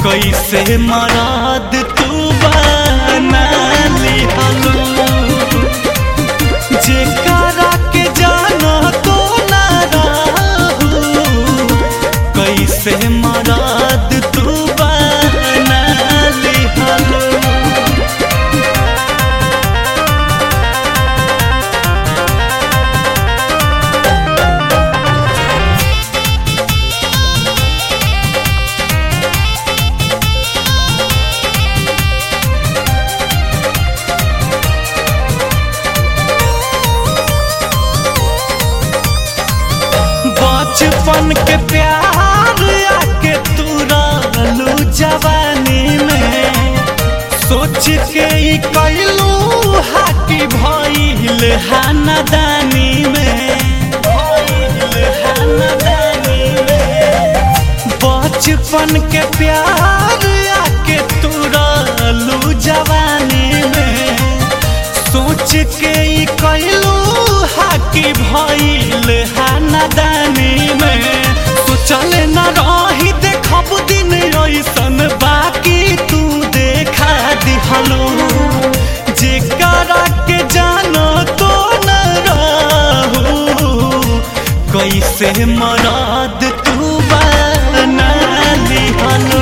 कैसे मराद तू बना लिहलो जेकरा के जानो तो ना रहू कैसे मराद तू बना लिहलो बचपन के प्यार आके तू रहलू जवानी में सोच के ई कैलू हाकी भइल हानादानी में भइल हानादानी में बचपन के प्यार आके तू रहलू जवानी में सोच के ई कैलू हाकी भइल हानादानी में सोचल न रही देखब दिन ऐसन बाकी तू देखा दिहलो जेकरा के जानो तो न रहू कैसे मराद तू बना लिहलो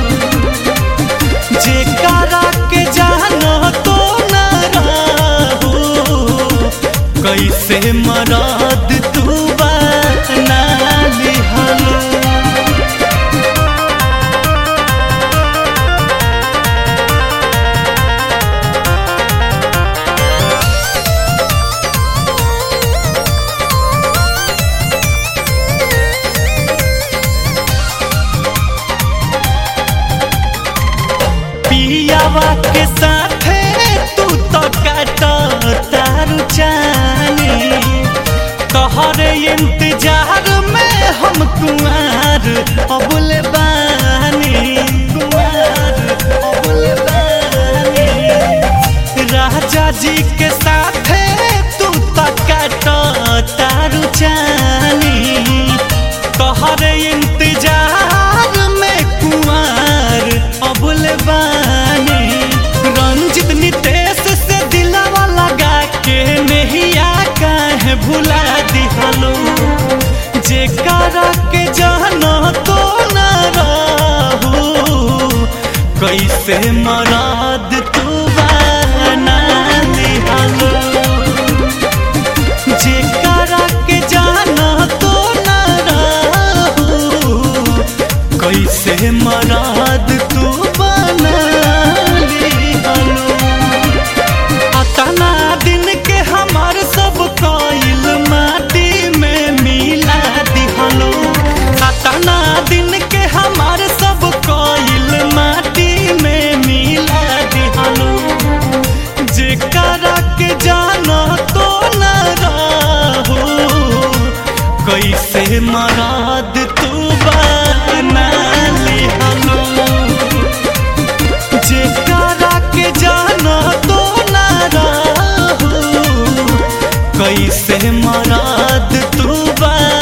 जेकरा के जानो तो न रहू कैसे मराद तू बना लिहलो पियावा के साथे तू तो काट तारू जानी तोहरे इंतजार में हम कुमार अबुल बानी कुमार अबुल बानी राजा जी के साथे तू तो काट तारू जानी तोहरे इंतजार में कुमार अबुल बानी रंजित नितेश से दिलावा लगा के नहिया काहे भुला दिहलो जेकरा के जानो तो न रहू कैसे मराद तू बना दिहलो जेकरा के जाना तो न रहू कैसे मराद तू बना लिहलो अतना दिन के हमार सब कइल माटी में मिला दिहलो अतना दिन के हमार सब कइल माटी में मिला दिहलो जेकरा के जाना तो न रहू कैसे मराद तू बना लिहलो जेकरा के जाना तो न रहू कैसे मराद तू बना